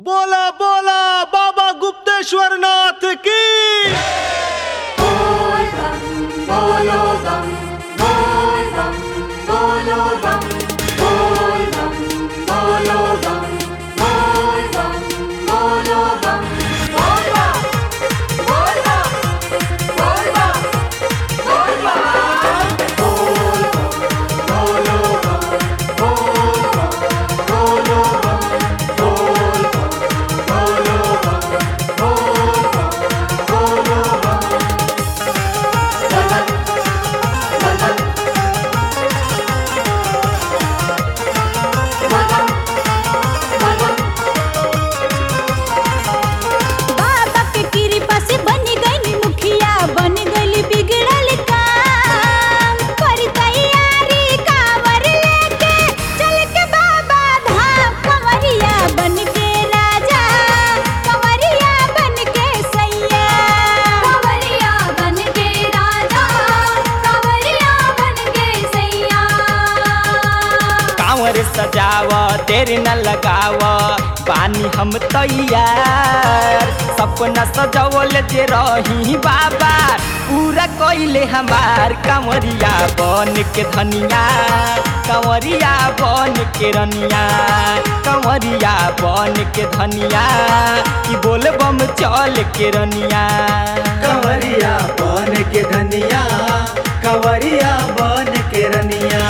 बोला बोला बाबा गुप्तेश्वर नाथ की बाबा के कृपा से बन गई मुखिया बन गई बिगड़ल काम पर तैयारी कांवर लेके चल के बाबा धाम कंवरिया बन के राजा कंवरिया बन के सैया कंवरिया बन के राजा कंवरिया बन के सैया कांवर सजाव तेरे न लगाव बानी हम तैयार सपना सजवल जे रही बाबा पूरा कइले हमार कांवरिया बन के धनिया कांवरिया बन के रनिया कांवरिया बन के धनिया कि बोल बम चल के रनिया कंवरिया बन के धनिया कंवरिया बन के रनिया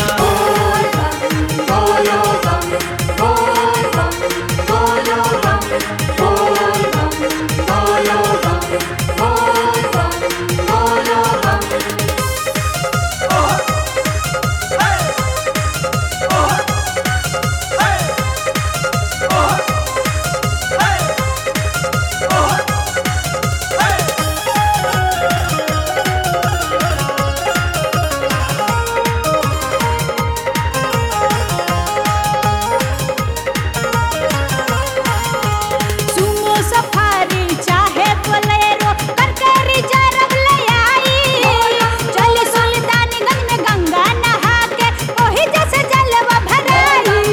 सुमो सफारी चाहे बोलेरो करके रिजर्व ले आई चल सुल्तानगंज में गंगा नहा के ओही जैसे जलवा भराई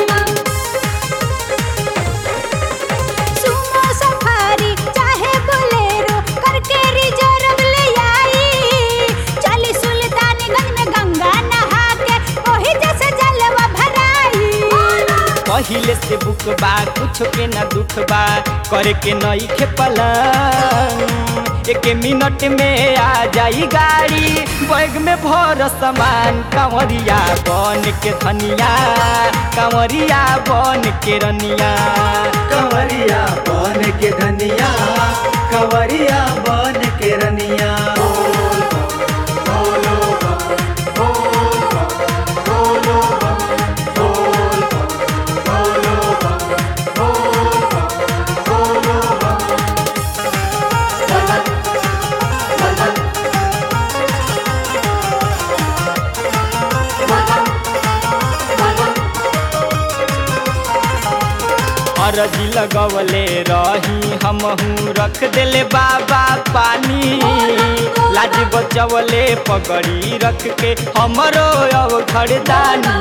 सुमो सफारी चाहे बोलेरो करके रिजर्व ले आई चल सुल्तानगंज में गंगा नहा के ओही जैसे जलवा भराई पहिले से बुक बा कुछ के ना दुख बा करे के नई खे पलंग एक मिनट में आ जाई गाड़ी बैग में भर सामान कांवरिया बन के धनिया कांवरिया बन के रनिया कंवरिया बन के धनिया कंवरिया बन के रनिया अरजी लगवले रही हमहू रख देले बाबा पानी लाज बचवले पगड़ी रख के हमरो अब खड़दानी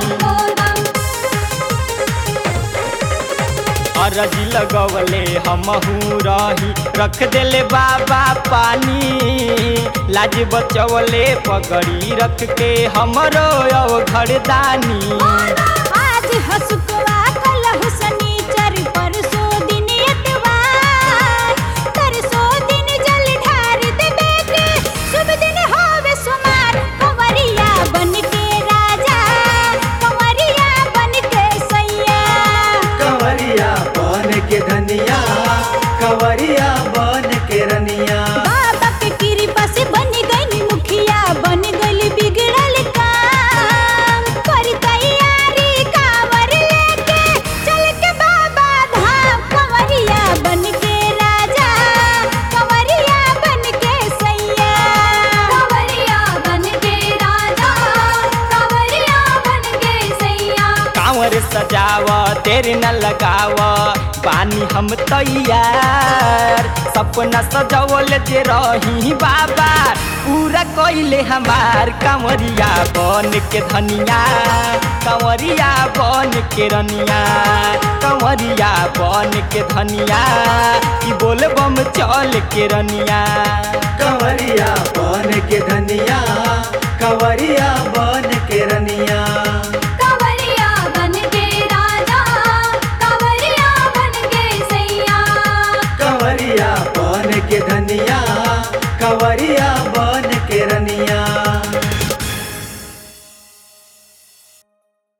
अरजी लगवले हमहू रही रख देले बाबा पानी लाज बचवले पगड़ी रख के हमरो अब खड़दानी आज हसुकवा कल हुसनीचर परसो दिन एतवार तरसो दिन जल ढार देबे के शुभ दिन होवे सुमार कंवरिया बन के राजा कंवरिया बन के सैया कंवरिया बन के धनिया कंवरिया बन के रनिया बाबा के कृपा से बन गई मुखिया बन गई बिगड़ल काम पर तैयारी कांवर लेके चल के बाबा धाम कंवरिया बन के राजा कंवरिया बन के सैया कंवरिया बन के राजा कंवरिया बन के सैया कांवर सजाव तेरे न लगाव बानी हम तैयार सपना सजवल जे रही बाबा पूरा कइले हमार कंवरिया बन के धनिया कंवरिया बन के रनिया कंवरिया बन के धनिया कि बोल बम चल के रनिया कंवरिया बन के धनिया